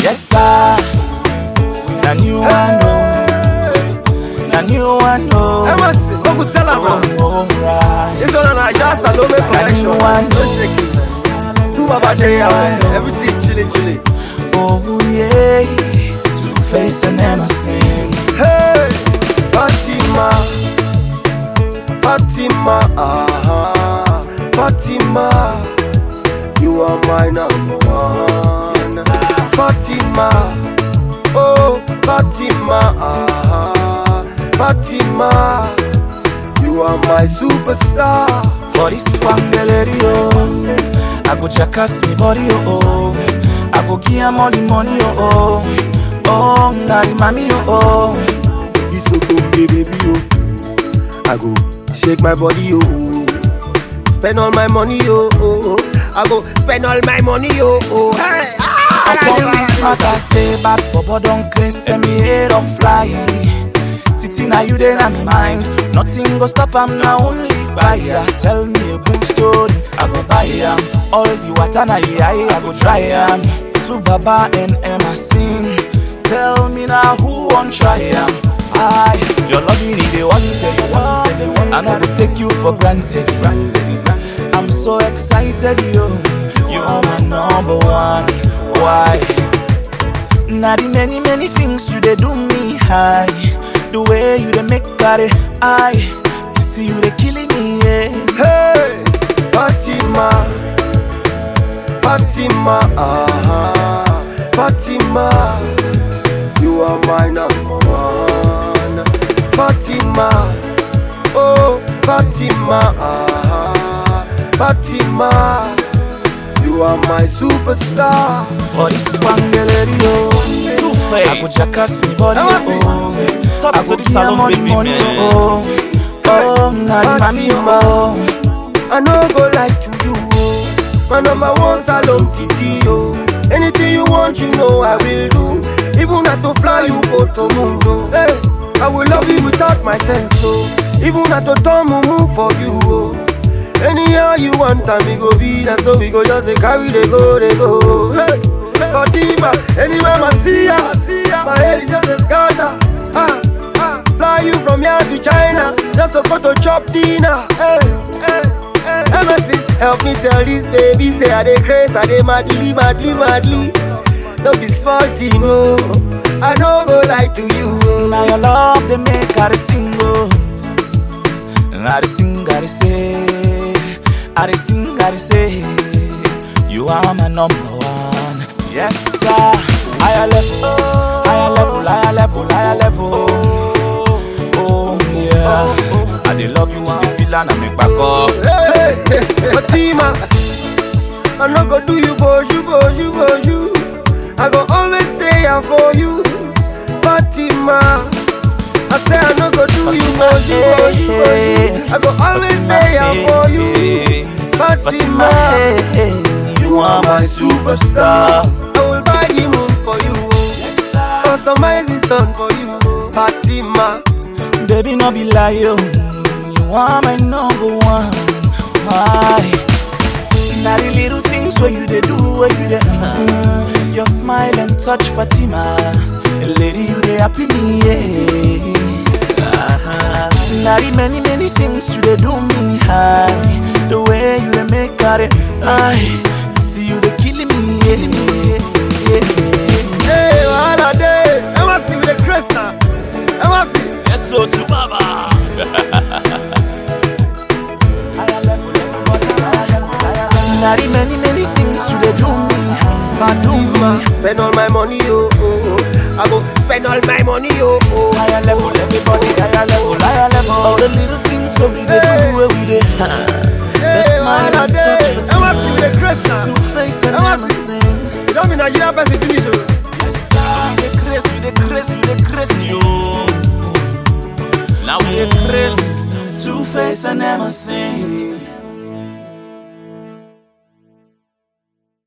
Yes, sir. Na new one, oh. Na new one, oh. Emerson, go go tell am now. Oh, right. This one na Naija Salome collection. one. No shaking. Two Baba Day out, everything chilly chilly. Oh, yeah. Two face and Emerson. Hey, Fatima, Fatima, ah, Fatima, you are my number one. Fatima, oh, Fatima, ah, Fatima, you are my superstar. For this one, lady, oh. I go jackass me body, oh. oh. I go give her money, money, oh. oh. Oh, na the mommy, oh. oh. This so baby, oh. I go shake my body, oh. Spend all my money, oh. oh, oh. I go spend all my money, oh. oh. Hey, ah, Upon this matter, say bad bobo don't craze, send me head on fly. Titi na you then I'm mind. Nothing go stop am now only buyer. Tell me a good story, I go buy am. All the water na I, I go try am. To Baba and Emma sing. Tell me now who won't try am. I, your loving it, they wanted, wanted, I know they take you for granted, granted, granted. I'm so excited, yo. You are my number one. Why? Now the many many things you they do me high. The way you they make body I Titi you they killing me yeah. Hey, Fatima, Fatima, ah, Fatima, you are my number one. Fatima, oh, Fatima, ah, Fatima, you are my superstar. For this one girl lady oh Two I go face. jackass me body oh Talk I to go the give her salon money baby money man. oh Oh now the mommy oh I no go lie to you, oh. My number one salon titi, oh. Anything you want, you know I will do. Even not to fly, you go to moon, oh. Hey, I will love you without my sense, oh. Even not to turn mumu for you, oh. Anyhow you want, time we go be that, so we go just say carry they go, they go. Hey, Fatima, anywhere I see ya, my head is just a scatter. Ah, ah, fly you from here to China, just to go to chop dinner. Hey, hey, hey. MSC, help me tell this baby, say I dey craze, I dey madly, madly, madly. No be small thing, oh. I no go lie to you, oh. Now your love they make her sing oh I dey sing, I dey say I dey sing, I dey say You are my number one Yes sir Higher level, higher level, higher level, higher level Oh yeah I dey love you, I dey feel and I make back up Hey, hey, hey, Fatima, I no go do you boju, boju, boju. I go always stay here for you, Fatima. I say I no go do you boju, boju, boju. I go always stay here for you, Fatima, Fatima. hey, hey, you are my superstar I will buy the moon for you, oh. customize the sun for you, oh. Fatima. Baby, no be lie, yo. You are my number one. Why? Now the little things where you they do, where you they mm, Your smile and touch, Fatima. Lady, you they happy me, yeah. Uh-huh. Now the many many things you they do me high. The way you they make out it, I. Titi, you they killing me, yeah, yeah. Hey, wahala dey. Ever see with the grace now? Ever see? Yes, so to Baba. Higher level, everybody, higher level, higher level. Now the many, many things you they do me, I do Fatima, me. spend all my money, oh, oh, oh. I go spend all my money, oh, oh. Higher level, everybody, higher level, higher level. All the little things so we they Hey. do, where we they. The Hey, smile wahala and touch dey. for Ever see with the grace now? Two face and Ever never see? sing. You don't be Nigerian person finish, oh. We the craze, we the craze, we the craze, yo. Now We the craze. Two face and never sing.